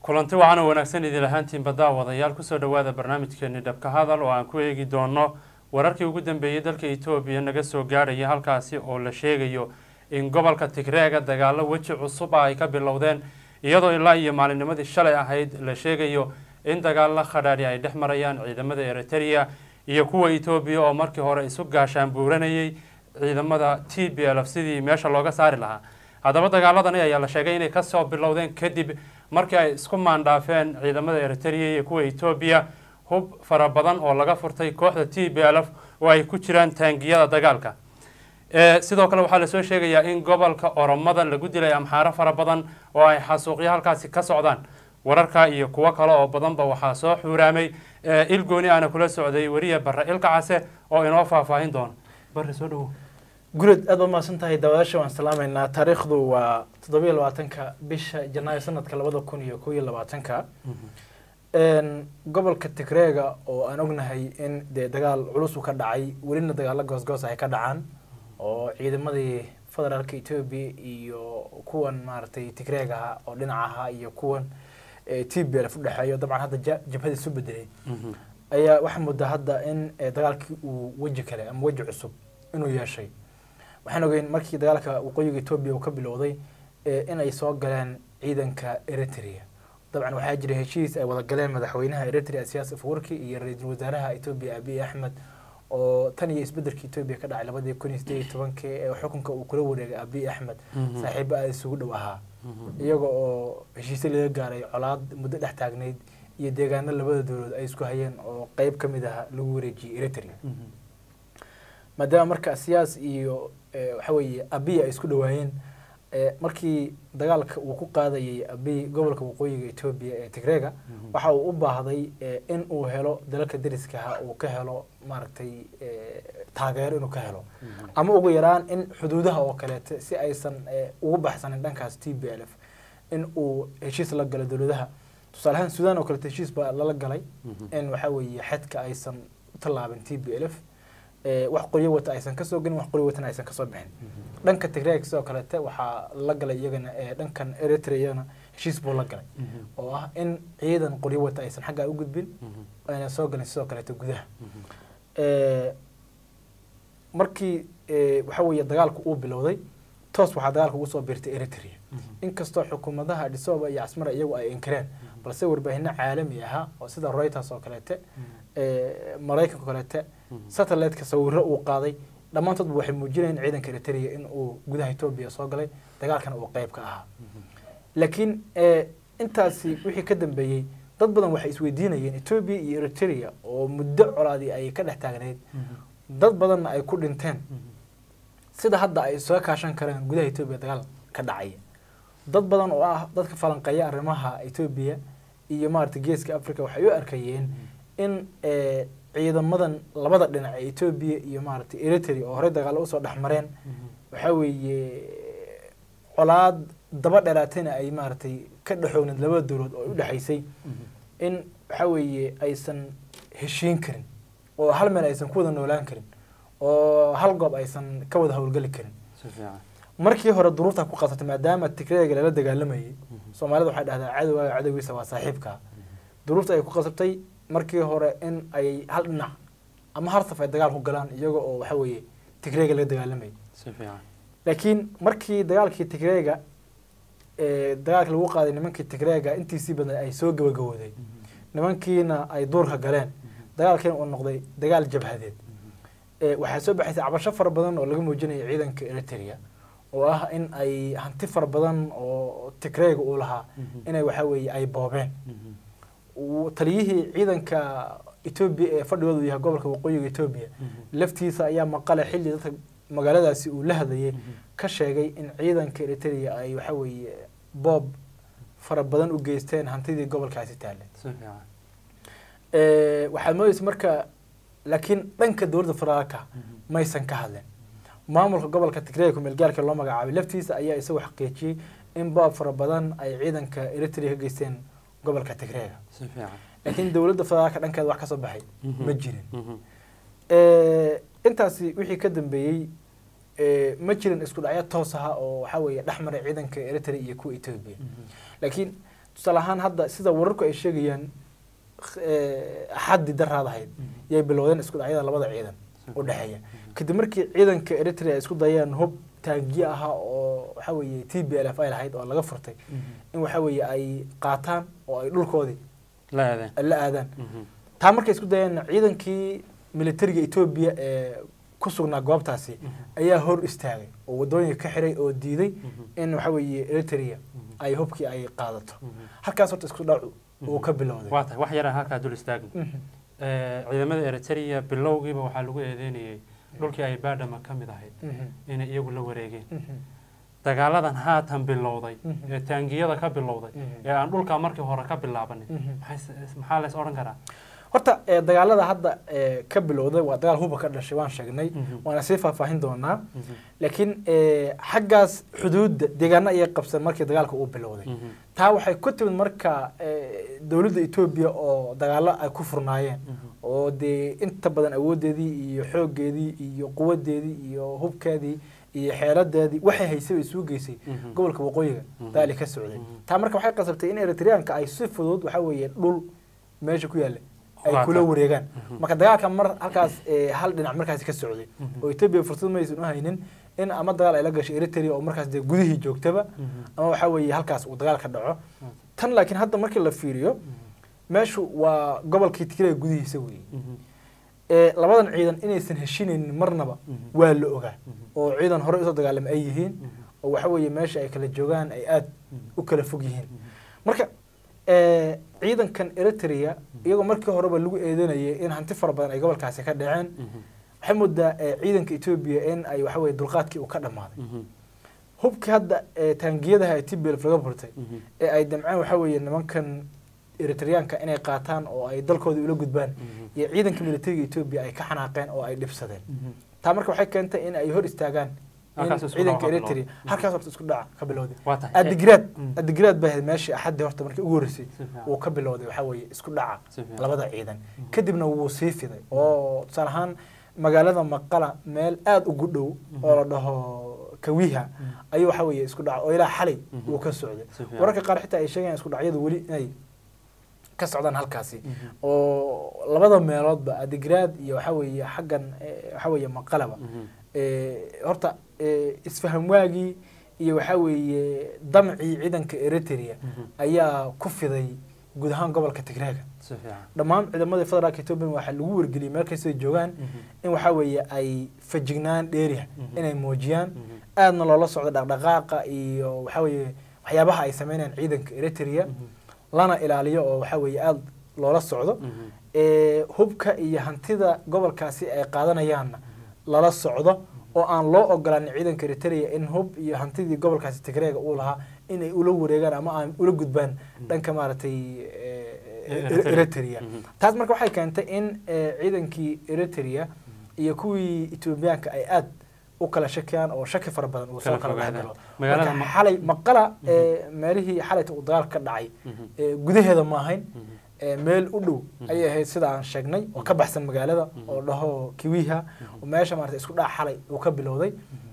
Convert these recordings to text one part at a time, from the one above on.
kulanti wacan oo wanaagsan idin ahaantiinba daawadayaal kusoo dhowaada barnaamijkeeni dhabka hadal oo aan ku eegi doono wararkii ugu dambeeyey dalka etoobiya naga soo gaadhaya halkaasi oo la sheegayo in gobolka tigreega dagaalo weji cusub ah ay ka bilowdeen iyadoo ilaa iyo maalinnimadii shalay ahayd la sheegayo in dagaalla khadhaadhi ay dhex marayaan ciidamada eritrea iyo kuwa etoobiya oo markii hore isu gaashaan buuranayay ciidamada t b l f sidii meesha looga saari lahaa haddaba dagaaladani ayaa la sheegay inay kasoo bilowdeen kadib markii ay isku maandhaafeen ciidamada eritrea iyo kuwa etoobiya hub fara badan oo laga furtay kooxda t b l f oo ay ku jiraan taangiyada dagaalka sidoo kale waxaa lasoo sheegayaa in gobolka oromada lagu dilay amxaaro fara badan oo ay xasuuqyo halkaasi ka socdaan wararka iyo kuwo kale oo badanba waxaa soo xuuraamay ilgooni aana kula socday weriya bare ilka case oo inoo faahfaahin doona bare soo dhawo gurad aad baad mahadsan tahay daawadaasha waan salaamaynaa taariikhdu waa toddobiyo labaatanka bisha janaayo sanadka labada kun iyo kow iyo labaatanka gobolka tigreega oo aan ognahay in dee dagaal culus uu ka dhacay welina dagaalo goosgoos ay ka dhacaan oo ciidamadii federaalka etoobiya iyo kuwan maaragtay tigreegaha oo dhinacaha iyo kuwan t b l f udhexeeyo dabcan hadda jabhadii isu bedelay ayaa waxaa moodaa hadda in dagaalkii uu weji kale ama weji cusub inuu yeeshay waxaan ogeyn markii dagaalka waqooyiga etoobiya uu ka bilowday in ay soo galeen ciidanka eritrea dabcan waxaa jira heshiis ay wada galeen madaxweynaha eritrea siyaas afwerki iyo ra-iisul wasaaraha etoobiya abiy axmed oo tan iyo isbedelka etoobiya ka dhacay labadii kun iyo sideed iyo tobankii ee xukunka uu kula wareegay abiy axmed saaxiibo aada isugu dhow ahaa iyaga oo heshiisyo laga gaaray colaad muddo dhex taagnayd iyo deegaano labada dowladood ay isku hayeen oo qeyb ka mid ah lagu wareejiyey eritrea maadaama marka siyaas iyo waxa weeye abiy ay isku dhawaayeen markii dagaalka uu ku qaadayay abiy gobolka waqooyiga etoobiya ee tigreega waxa uu u baahday in uu helo dalalka dariskaha uu ka helo maaragtay taageero inuu ka helo ama ugu yaraan in xuduudaha oo kaleete si aysan ugu baxsanin dhankaas t b l f in uu heshiis la galo dowladaha tusaale ahaan sudan oo kaleete heshiis baa lala galay in waxa weeye xedka aysan u tallaabin t b l f wax qoryo wata aysan kasoo gelin wax qoryo watana aysan kasoo bixin dhanka tigreeg sidoo kalete waxaa la galay iyagana dhankan eritrea iyagana heshiis buu la galay oo ah in ciidan qoryo wata aysan xaggaa u gudbin ayna soo galin sidoo kalete gudaha markii waxa weeye dagaalku uu bilowday toos waxaa dagaalka ugu soo biirtay eritrea inkastoo xukuumadaha adhisoba iyo casmara iyagu ay inkireen balse warbaahinno caalami ahaa oo sida reuters oo kaleete maraykanka o kaleete satelliteka sawiro uu qaaday dhammaantoodba waxay muujinayeen ciidanka eritrea in uu gudaha etoobiya soo galay dagaalkana uu qeyb ka ahaa laakiin intaasi wixii ka dambeeyey dad badan waxay isweydiinayeen etoobiya iyo eritrea oo muddo colaadii ay ka dhex taagnayd dad badanna ay ku dhinteen sida hadda ay soo kaashan kareen gudaha etoobiya dagaal ka dhacaya dad badan oo ah dadka falanqeeya arrimaha etoobiya iyo maarata geeska africa waxay u arkayeen in ciidamadan labada dhinac ee etoobiya iyo maaragtay eritrea oo horey dagaalo usoo dhex mareen waxaa weeye colaad daba dheeraatayna ay maaragtay ka dhexoogneed labada dowlaod oo u dhexaysay in waxaa weeye aysan heshiin karin oo hal meel aysan ku wada noolaan karin oo hal goob aysan ka wada howlgeli karin markii hore duruufta ku qabsatay maadaama tigreega lala dagaalamayay soomaalida waxay dhahdaa cadowaaga cadowgiisa waa saaxiibka duruufta ay ku qasabtay markii hore in ay hal dhinac ama hal saf ay dagaal ku galaan iyaga oo waxa weeye tigreega laga dagaalamayay laakiin markii dagaalkii tigreega dagaalkii lagu qaaday nimankii tigreega intiisii badan ay soo gabagabooday nimankiina ay duurka galeen dagaalkiina uu noqday dagaal jabhadeed waxaa soo baxaysay cabasho fara badan oo laga muujinaya ciidanka eritrea oo ah in ay hanti fara badan oo tigreega uu lahaa inay waxa weeye ay boobeen taliyihii ciidanka etoobiya ee fadhigoodu yahay gobolka waqooyiga etoobiya laftiisa ayaa maqale xilli dadka magaaladaasi uu la hadlayay ka sheegay in ciidanka eritrea ay waxa weeye boob fara badan u geysteen hantidii gobolkaasi taale waxaad moodeysa marka laakiin dhanka dowladda federaalka maysan ka hadlen maamulka gobolka tigreega kumeelgaalka loo magacaabay laftiisa ayaa isagoo xaqiijiyey in boob fara badan ay ciidanka eritrea ka geysteen gobolka tigreega laakiin dowladda federaalka dhankeeda wax kasoo baxay ma jirin intaasi wixii ka dambeeyey ma jirin isku dhacyo toos aha oo waxa weeye dhex maray ciidanka eritrea iyo kuwa etoobiya laakiin tusaale ahaan hadda sida wararku ay sheegayaan eh, axadii daraadahayd yay bilowdeen isku dhacyada labada ciidan u dhexeeya kadib markii ciidanka eritrea ay isku dayeen hub taagiye ahaa oo waxa weeye t b l f ay lahayd oo laga furtay in waxa weeye ay qaataan oo ay dhulkoodii la aadeen la aadaan taa markay isku dayeen ciidankii militariga etoobiya ee ku sugnaa goobtaasi ayaa hor istaagay oo wadooyinka ka xiray oo diiday in waxa weeye eritrea ay hubkii ay qaadato halkaas horta isku dhacu uu ka bilowday waa tahay wax yaraan halkaa dul istaagno Mhm. Eh, ciidamada eritrea bilowgiiba waxaa lagu eedeynayay dhulkii ay baadhama ka mid ahayd Mhm. inay iyagu la wareegeen Mhm. dagaaladan haatan bilowday Mhm. ee taangiyada ka bilowday Mhm. ee aan dhulka markii hore ka bilaabanin Mhm. maxay s- maxaa leys odhan karaa horta eh, dagaalada hadda eh, ka bilowday waa dagaal huba ka dhashay waan sheegnay Mhm. waana sii faahfaahin doonaa Mhm. laakiin eh, xaggaas xuduudda deegaano ayay qabsan markii dagaalka uu bilowday Mhm. taa waxay ku timid marka eh, dowladda etoobiya oo dagaalo ay ku furnaayeen Mhm. oo dee inta badan awoodeedii iyo xooggeedii iyo quwadeedii iyo hubkeedii iyo xeeladeedii waxay haysay isugu geysay Mhm. gobolka waqooyiga Mhm. daali ka socday Mhm. taa marka waxay qasabtay in eritreanka ay si fudud waxa weeye dhul meesha ku yaalla ay Qaata. kula wareegaan Mhm. marka dagaalka mar halkaas eh, hal dhinac markaasi ka socday Mhm. oo etoobiya fursad maysan u haynin in ama dagaal ay la gashay eritrea oo markaas dee gudihii joogtaba Mhm. ama waxa weeye halkaas uu dagaal ka dhaco tan laakiin hadda markii la fiiriyo meeshu waa gobolkii tigray gudihiisa weeye Mhm. ee labadan ciidan inaysan heshinaynin marnaba Mhm. waa la ogaa Mhm. oo ciidan hore usoo dagaalama ay yihiin Mhm. oo waxa weeye meesha ay kala joogaan ay aad Mhm. u kala fog yihiin Mhm. marka ee, ciidankan eritrea iyagoo markii horeba lagu eedanayay in hanti fara badan ay gobolkaasi ka dhaceen Mhm. waxay moodaa ee, ciidanka etoobiya in ay waxa weye dulqaadkii uu ka dhammaaday Mhm. hubkii hadda ee, taangiyadaha ee tblf laga burtay Mhm. ee ay damceen waxa weeye nimankan eritreyaanka inay qaataan oo ay dalkooda ula gudbaan Mhm. iyo ciidanka militariga etoobiya ay ka xanaaqeen oo ay dhibsadeen Mhm. taa marka waxay keentay in ay hor istaagaan in Halkaas isku ciidanka dhaca ka eritrea bilowday. halkaas horta isku dhaca ka bilowday waa tahay adigraad Mm. adigraad baa ahayd meeshii axaddii horta markii ugu horreysay Si fiican. uu ka bilowday waxaa weeye isku dhaca Si fiican. labada ciidan kadibna wuu sii fiday oo tusaale ahaan magaalada maqala meel aada ugu dhow oo la dhaho kawiha ayuu waxa weeye isku dhaca oo ilaa xalay Mhm. uu ka socday Si fiican. wararka qaar xitaa ay sheegayaan isku dhacyadu weli inay ka socdaan halkaasi Mhm. oo labada meeloodba adigraad iyo waxa weeye xaggan eh, waxa weeye maqalaba Mhm. Eh, horta eh, isfaham waagii iyo waxaa weeye damcii ciidanka eritrea Mhm. ayaa ku fiday guud ahaan gobolka tigreega Si fiican. dhammaan ciidamadii federaalka etoobiya waxaa lagu wargeliyey meel kastay joogaan Mhm. in waxaa weeye ay fajignaan dheeriha Mhm. inay muujiyaan Mhm. aadna loola socdo dhaqdhaqaaqa iyo waxaa weeye waxyaabaha ay sameynayaan ciidanka eritrea Mhm. lana ilaaliyo oo waxaa weeye aada loola socdo Mhm. ee, hubka iyo hantida gobolkaasi ay qaadanayaanna lala socdo oo aan loo ogolaanin ciidanka eritrea in hub iyo hantidii gobolkaasi tigreega uu lahaa inay ula wareegaan ama aan ula gudbaan dhanka maaragtay ee, Eritrea. eritrea Mhm. taas marka waxay keentay in ee, ciidankii eritrea iyo kuwii etoobiyaanka ay aad u kala shakiyaan oo shaki fara badan uu soo Kala kala dhex fogaadaan. galo Magaalada marka Ma- xalay maqala ee, meelihii xalayta uu dagaal ka dhacay Mhm. ee, gudaheeda ma ahayn Mhm. ee, meel u dhow Mhm. ayay ahayd sida aan sheegnay oo ka baxsan magaalada Mhm. oo dhaho kiwiha Mhm. oo meesha maarata isku dhac xalay uu ka bilowday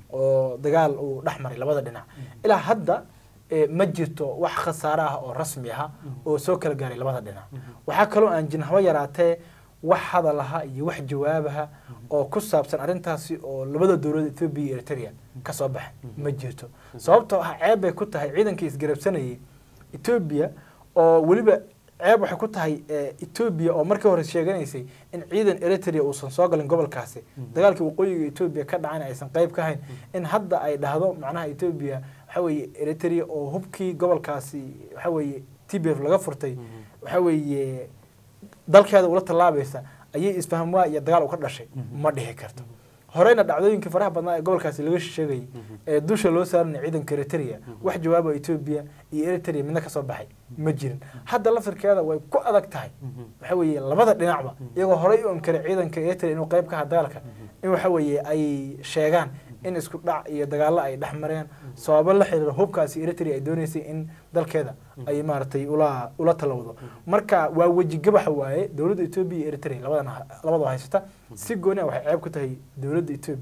oo dagaal uu dhex maray labada dhinac ilaa hadda ee, ma jirto wax khasaare ah oo rasmi ah oo soo kala gaaray labada dhinac waxaa kaloo aan jirin haba yaraatee wax hadalaha iyo wax jawaabaha oo ku saabsan arrintaasi oo labada dowlad etoobiya iyo eritrea ka soo baxay ma jirto sababtoo ah ceeb bay ku tahay ciidankii isgarabsanayay etoobiya oo weliba ceeb waxay ku tahay eh, etoobiya oo markii hore sheeganaysay in ciidan eritrea uusan soo galin gobolkaasi dagaalkii waqooyiga etoobiya ka dhacayna aysan qayb ka hayn in hadda ay dhahdo macnaha etoobiya waxa weeye eritrea oo hubkii gobolkaasi waxa weeye t b f laga furtay waxa weeye dalkeeda ula tallaabaysa ayay isfaham waa iyo dagaal u ka dhashay ma dhihi karto horeyna dhacdooyinkii faraha badnaa ee gobolkaasi laga sheegayay ee dusha loo saaranaya ciidanka eritrea wax jawaaba etoobiya iyo eritrea midna kasoo baxay ma jirin hadda laftirkeeda way ku adag tahay waxa weeye labada dhinacba iyagoo horey u amkaray ciidanka eritrea inuu qayb ka aha dagaalka in waxa weeye ay sheegaan in isku dhac iyo dagaallo ay dhex mareen sababo la xiriira hubkaasi eritrea ay dooneysay in dalkeeda ay maaragtay ula ula talowdo marka waa weji gabaxa waaye dowladda etoobiya iyo eritrea labadan labadoo haysata si gooni ah waxay ceeb ku tahay dowladda etoobiya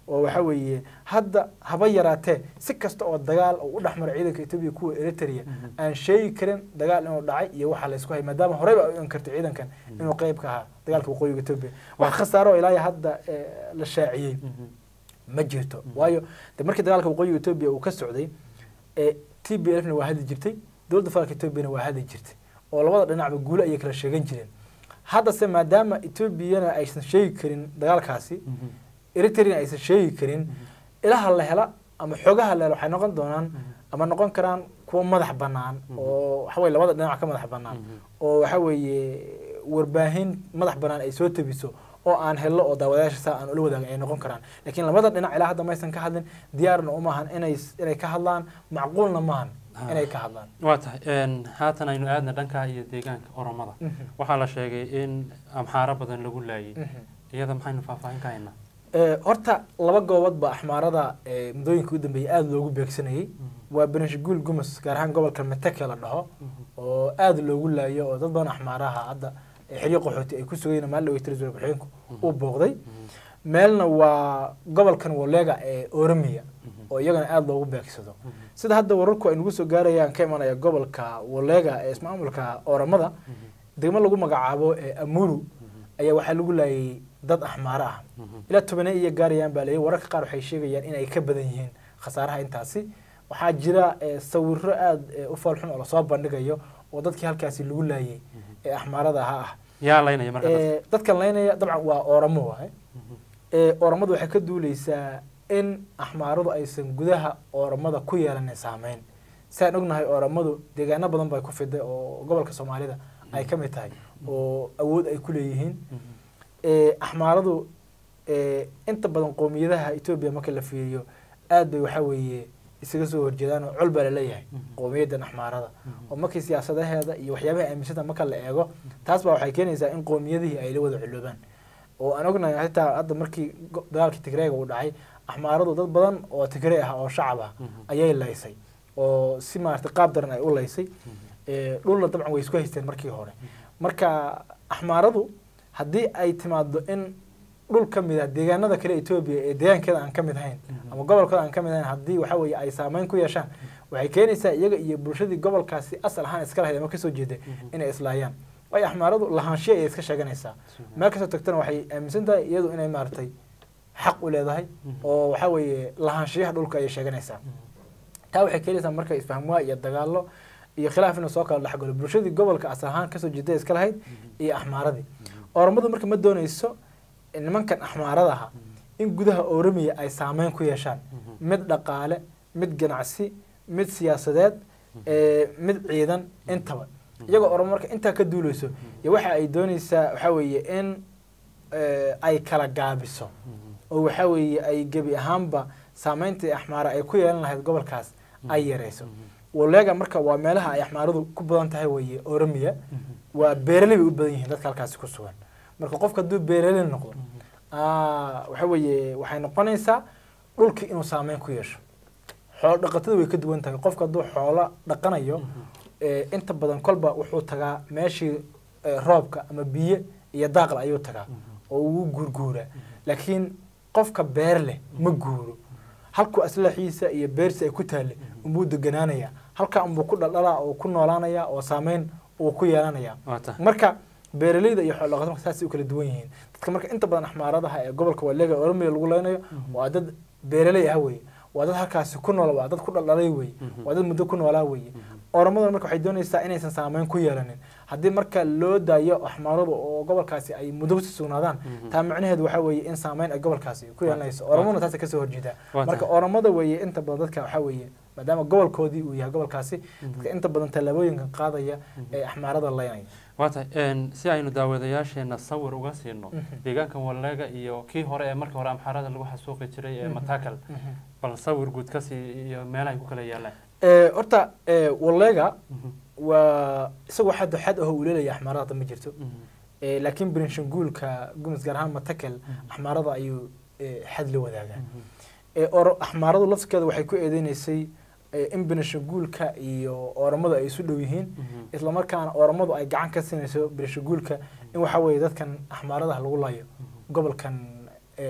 oo waxa weeye hadda haba yaraatee si kasta oo dagaal oo u dhexmara ciidanka etoobiya kuwa eritrea aan sheegi karin dagaal inuu dhacay iyo waxa laysku hay maadaama horeyba ay u inkartay ciidankan inuu qeyb ka ahaa dagaalka waqooyiga etoobiya wax khasaaro oo ilaa iyo hadda eh, la shaaciyey ma jirto waayo de markii dagaalka waqooyiga etoobiya uu ka socday ee t b lfna waa hadli jirtay dowladda federaalka etoobiyana waa hadli jirtay oo labada dhinacba guulo ayay kala sheegan jireen haddase maadaama etoobiyana aysan sheegi karin dagaalkaasi eritreana aysan sheegi karin ilaha la hela ama xoogaha la hela waxay noqon doonaan ama noqon karaan kuwa madax bannaan oo waxa weye labada dhinac ka madax bannaan oo waxa weeye warbaahin madax bannaan ay soo tabiso oo aan hello oo daawadayaasha saa aan ula wadaagin ay noqon karaan laakiin labada dhinac ilaa hadda maysan ka hadlin diyaarna umaahan inay inay ka hadlaan macquulna maahan inay ka hadlaan waa tahay een, haatan aynu aadna dhanka iyo deegaanka oromada waxaa la sheegay in amxaaro badan lagu laayay iyada maxaynu faahfaahin ka haynaa Eh, horta laba goobood baa axmaarada eh, muddooyinka u dambeeyay aada loogu beegsanayay waa benishguul gumus gaar ahaan gobolka meteke la dhaho oo aada loogu laayo oo dad badan axmaaraha hadda eh, xeryo qaxooti ay ku sugayeen maalin dhawey tirisul ku-xigeenku uu booqday meelna waa gobolkan wolega ee oromiya oo iyagana aada loogu beegsado sida hadda wararku ay nagu soo gaarayaan ka imanaya gobolka wolega ee ismaamulka oromada degmo lagu magacaabo ee amuru ayaa waxaa lagu laayay dad axmaaro ah ilaa tobane iyo gaarayaan baa leeyahy wararka qaar waxay sheegayaan in ay ka badan yihiin khasaaraha intaasi waxaa jira eh, sawiro aada eh, u foolxun oo lasoo bandhigayo oo dadkii halkaasi lagu laayay ee axmaarada ahaa ah yaa laynaya marka dadka? Eh, dadkan laynaya dabcan waa oramo waaye Eh, oramadu waxay ka duuleysaa in axmaaradu aysan gudaha oramada ku yeelanin saameyn siaan ognahay oramadu deegaano badan bay ku fiday oo gobolka soomaalida ay ka mid tahay oo awood ay ku leeyihiin Eh, axmaaradu eh, inta badan qowmiyadaha etoobiya marka la fiiriyo aad bay waxaa weeye isaga soo horjeedaan oo col baa laleeyahay qowmiyaddan axmaarada oo markii siyaasadaheeda iyo waxyaabaha aaminsanta marka la eego taas baa waxay keenaysaa in qowmiyadihii ay la wada culoobaan oo aan ognahay xitaa hadda markii go- dagaalkii tigreega uu dhacay axmaaradu dad badan oo tigree ah oo shacab ah ayay laysay oo si maaragtay qaab daran ay u laysay Eh, dhulna dabcan way isku haysteen markii hore marka axmaaradu haddii ay timaado in dhul ka mid ah deegaanada kale etoobiya ee deegaankeeda aan ka mid ahayn ama gobolkooda aan ka mid ahayn haddii waxa weeye ay saameyn ku yeeshaan waxay keenaysaa iyaga iyo bulshadii gobolkaasi asal ahaan iska lahayd ama kasoo jeeday inay islaayaan waayo axmaaradu lahaanshiya ayay iska sheeganaysaa meel kastoo tagtana waxay aaminsan tahay iyadu inay maaragtay xaq u leedahay oo waxa weeye lahaanshiyaha dhulka ayay sheeganaysaa taa waxay keenaysaa marka isfahmwaa iyo dagaalo iyo khilaaf inuu soo kala dhexgalo bulshadii gobolka asal ahaan kasoo jeeday iska lahayd iyo axmaaradii oromadu marka ma dooneyso nimankan axmaarada aha in gudaha oromiya ay saameyn ku yeeshaan mid dhaqaale mid ganacsi mid siyaasadeed eh, mid ciidan intaba iyagoo oromo marka intaa ka duuleyso iyo waxa ay dooneysaa waxa weeye in eh, ay kala gaabiso oo waxa weeye ay gebi ahaanba saameyntii axmaara ay ku yeelan lahayd gobolkaas ay yareyso wolega marka waa meelaha ay axmaaradu ku badan tahay weeye oromiya waa beeraley bay u badan yihiin dadka halkaasi ku sugan marka qofka hadduu beeraley noqdo ah, waxa weeye waxay noqonaysaa dhulkii inuu saameyn ku yeesho xoolo dhaqatada way ka duwan tahay qofka hadduu xoolo dhaqanayo eh, inta badan kolba wuxuu tagaa meeshii eh, roobka ama biyo iyo daaqla ayuu tagaa oo uu guurguuraa laakiin qofka beer leh ma guuro halkuu aslaxiisa iyo beersi ay ku taalle unbuu deganaanaya halkaa unbuu ku dhaldhalaa oo ku noolaanaya oo saameyn uu ku yeelanaya waa tahay marka beeraleyda iyo xoolo dhaqatada saasay u kala duwan yihiin dadka marka inta badan axmaaradaha ee gobolka walega oromiya lagu leynayo waa dad beeraley ah weye waa dad halkaasi ku nool waa dad ku dhaldhalay weye waa dad muddo ku noolaa weye oromaduna marka waxay doonaysaa inaysan saameyn ku yeelanin haddii marka loo daayo axmaaradu oo gobolkaasi ay muddo kusii sugnaadaan taa macnaheedu waxaa weeye in saameyn ay gobolkaasi ku yeelanayso oromona taasa kasoo horjeedaa Waa marka tahay. oromada weeye inta badan dadka waxaa weeye maadaama gobolkoodii uu yahay gobolkaasi dadka inta badan tallaabooyinkan qaadaya ee axmaarada leynaya waa tahay een, si aynu daawadayaasheena sawir uga siino Mhm. deegaankan walega iyo kii hore ee markii hore amxaarada lagu xasuuqi jiray ee matakal bal sawir guud kasii iyo meelahay ku kala yaalaan Eh, horta eh, walega waa isagoo xad xad aho uu leelaya axmaarada ma jirto Eh, laakiin berinshanguulka gumis gaar ahaan matakel axmaarada ayuu eh, xad la wadaagaa Eh, oro- axmaaradu lafskeeda waxay ku eedeyneysay eh, in berinshanguulka iyo oramadu ay isu dhow yihiin islamarkaana oramadu ay gacan ka siinayso berinshanguulka in waxa weeye dadkan axmaaradaha lagu layo gobolkan eh,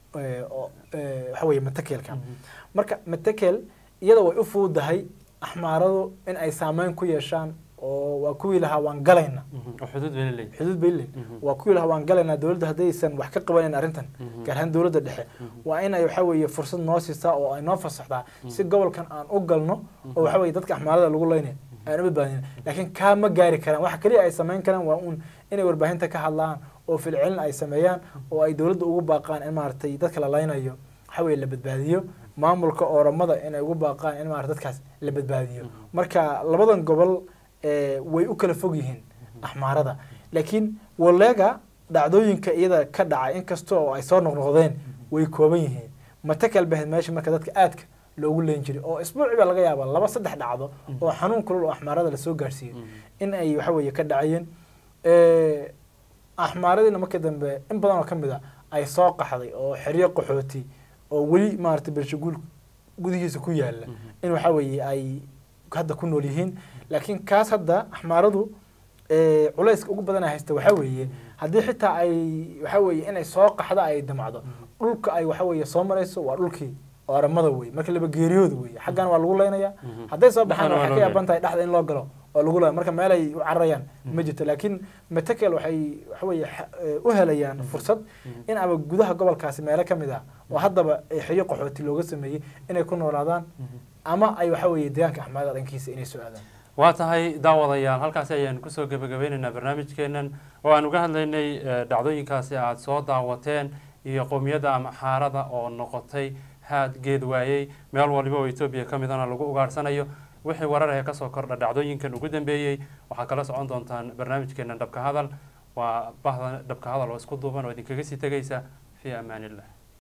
eh, oo eh, waxa weeye matekelka marka matekel iyada way u fududahay axmaaradu in ay saameyn ku yeeshaan oo waa kuwii lahaa waan galayna oo xuduud bayna leeyihin xuduud bay leeyihin Mhm. waa kuwii lahaa waan galaynaa dowladda haddaysan wax ka qabanayn arrintan Mhm. gaar ahaan dowladda dhexe waa in ay waxa weeye fursad noo siisaa oo ay noo fasaxdaa si gobolkan aan u galno oo waxa weeye dadka axmaarada lagu leynay aan u badbaadin laakiin kaa ma gaari karaan waxa kaliya ay samayn karaan waa uun inay warbaahinta ka hadlaan oo filcilin ay sameeyaan oo ay dowladda ugu baaqaan in maaragtay dadka la leynayo waxa weeye la badbaadiyo maamulka ooramada inay ugu baaqaan in maarata dadkaas la badbaadiyo marka labadan gobol eh, way u kala fog yihiin axmaarada laakiin waleega dhacdooyinka iyada ka dhacay inkasta oo ay soo noqnoqdeen way kooban yihiin matakal bahed meesha marka dadka aadka loogu leen jiray oo isbuuci baa laga yaabaa laba saddex dhacdo oo xanuun kulul oo axmaarada lasoo gaarsiiyey in ay waxa weeye ka dhacayeen Eh, axmaaradiina markii dambe in badan oo ka mid a ay soo qaxday oo xeryo qaxooti oo weli maaragtay bershaguul gudihiisa ku yaala in waxa weeye ay hadda ku nool yihiin laakiin kaas hadda axmaaradu eh, culayska ugu badan ay haysta waxa weeye haddii xitaa ay waxa weeye inay soo qaxda ay damacdo dhulka ay waxa weeye soo marayso waa dhulkii ooramada wey marka laba geeriyooda wey xaggan waa lagu leynaya hadday soo baxaan Dhexdana waa waxay ka loo yaaban tahay dhexda in loo galo oo lagu leeya marka meel ay u cararayaan ma jirto laakiin matekel waxay waxa weeye xa- eh, u helayaan fursad in aba gudaha gobolkaasi meelo ka mid ah oo haddaba eh, xeryo qaxooti looga sameeyey inay ku noolaadaan ama ay waxa weeye deegaanka axmaarada dhankiisa inay soo aadaan waa tahay daawadayaal halkaasi ayaan kusoo gebagabeynaynaa barnaamijkeenan oo aan uga hadlaynay eh, dhacdooyinkaasi aad soo daawateen iyo qowmiyadda ama xaarada oo noqotay haad geed waayey meel waliba oo etoobiya ka midana lagu ugaarsanayo wixii warar ee kasoo kordha dhacdooyinkan ugu dambeeyey waxaa kala socon doontaan barnaamijkeenan dhabka hadal waa bahda dhabka hadal oo isku duuban oo idinkaga sii tegaysa fii amaan illah